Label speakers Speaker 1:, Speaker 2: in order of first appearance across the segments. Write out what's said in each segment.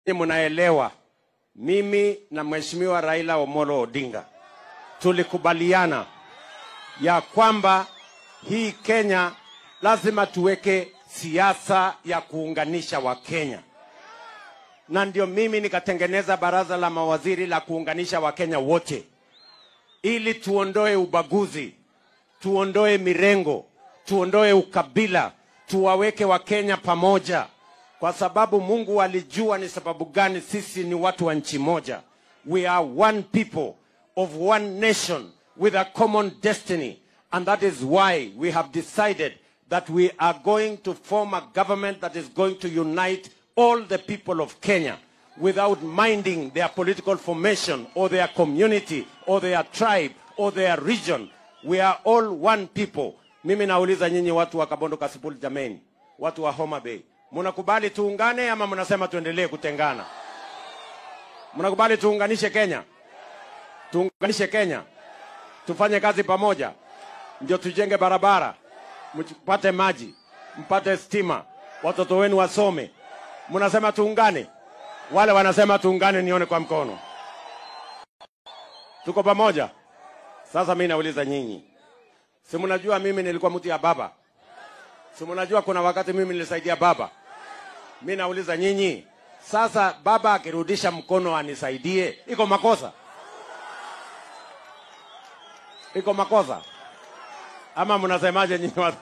Speaker 1: Mnaelewa, mimi na Mheshimiwa Raila Omolo Odinga tulikubaliana ya kwamba hii Kenya lazima tuweke siasa ya kuunganisha Wakenya, na ndio mimi nikatengeneza baraza la mawaziri la kuunganisha Wakenya wote ili tuondoe ubaguzi, tuondoe mirengo, tuondoe ukabila, tuwaweke Wakenya pamoja, kwa sababu Mungu alijua ni sababu gani sisi ni watu wa nchi moja. We are one people of one nation with a common destiny, and that is why we have decided that we are going to form a government that is going to unite all the people of Kenya without minding their political formation or their community or their tribe or their region. We are all one people. Mimi nauliza nyinyi watu wa Kabondo Kasipul, jameni, watu wa Homa Bay, mnakubali tuungane ama mnasema tuendelee kutengana? Mnakubali tuunganishe Kenya? Tuunganishe Kenya, tufanye kazi pamoja, ndio tujenge barabara, mpate maji, mpate stima, watoto wenu wasome. Mnasema tuungane? Wale wanasema tuungane, nione kwa mkono. Tuko pamoja? Sasa mimi nauliza nyinyi, si mnajua mimi nilikuwa mtu ya baba? Si mnajua kuna wakati mimi nilisaidia baba? Mimi nauliza nyinyi, sasa baba akirudisha mkono anisaidie, iko makosa? Iko makosa ama mnasemaje nyinyi watu?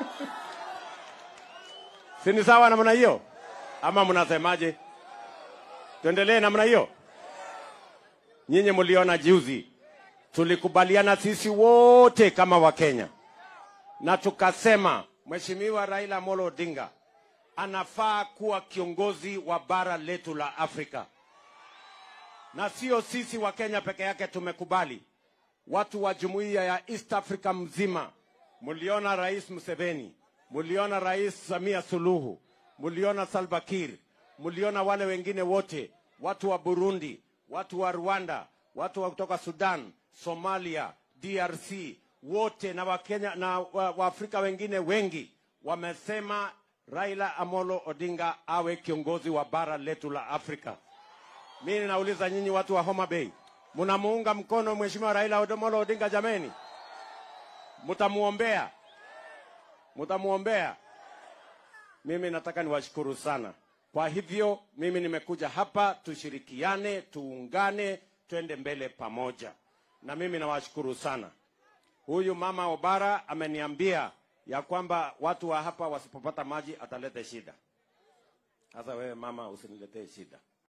Speaker 1: si ni sawa namna hiyo ama mnasemaje? Tuendelee namna hiyo? Nyinyi mliona juzi tulikubaliana sisi wote kama Wakenya na tukasema Mheshimiwa Raila Amolo Odinga anafaa kuwa kiongozi wa bara letu la Afrika, na sio sisi wa Kenya peke yake tumekubali, watu wa jumuiya ya East Africa mzima. Mliona Rais Museveni, mliona Rais Samia Suluhu, mliona Salva Kiir, mliona wale wengine wote, watu wa Burundi, watu wa Rwanda, watu wa kutoka Sudan, Somalia, DRC, wote na Wakenya na Waafrika wa wengine wengi wamesema Raila Amolo Odinga awe kiongozi wa bara letu la Afrika. Mimi nauliza nyinyi watu wa Homa Bay, mnamuunga mkono Mheshimiwa Raila Amolo Odinga? Jameni, mtamuombea, mtamuombea. Mimi nataka niwashukuru sana. Kwa hivyo mimi nimekuja hapa tushirikiane, tuungane, twende mbele pamoja, na mimi nawashukuru sana. Huyu mama Obara ameniambia ya kwamba watu wa hapa wasipopata maji atalete shida. Sasa wewe mama, usiniletee shida.